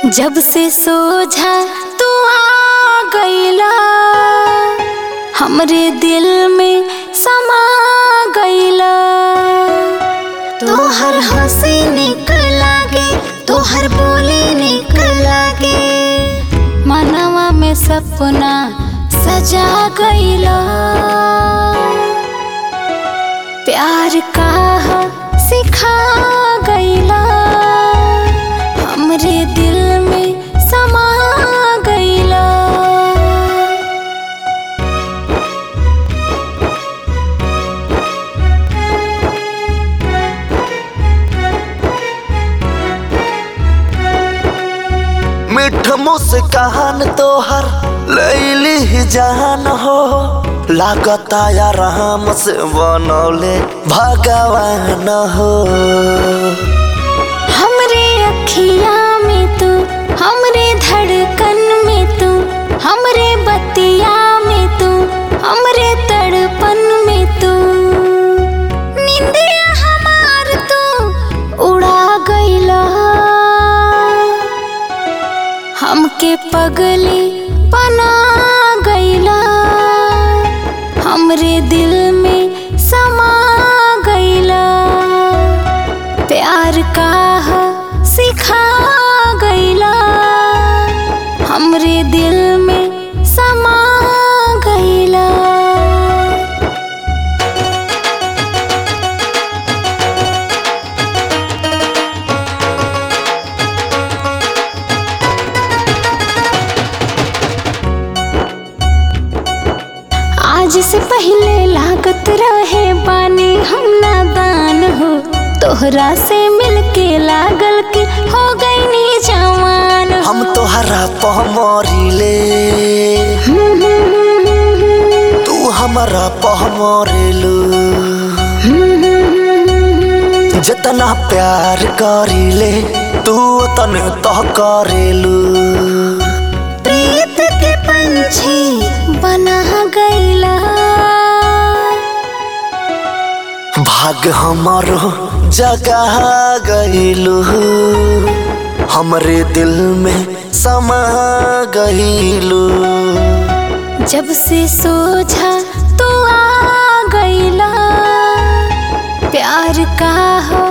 जब से सोझा तू आ गईला हमरे दिल में समा गईला तोहर हंसी निक लागे तोहर बोली निक लागे मनवा में सपना सजा गईला प्यार का सिखा गईला हमरे दिल में समा गईला मिठ मुस्कान तोहर लैली ही जान हो लागता या राम से बनौले भगवान हो हमरे अखिया में तू हमरे धड़कन में तू हमरे बतिया में तू हमरे तड़पन में तू निंदिया हमार तू उड़ा गईला हमके पगली बना गईला हमरे दिल में समा गईला प्यार का सिखा गईला हमरे दिल में समा गईला आज से पहले लागत रहे बानी हम नादान हो तोहरा से मिलके लागल के हो गई नी जवान हो। हम तोहरा पहमरिले तू हमारा पहमरेलू जितना प्यार करिले तू तन तो करेलू प्रीत के पंछी बना गईला भाग हमारो जगा गईलू हमरे दिल में समा गईलू जब से सोझा तू आ गईला प्यार का हो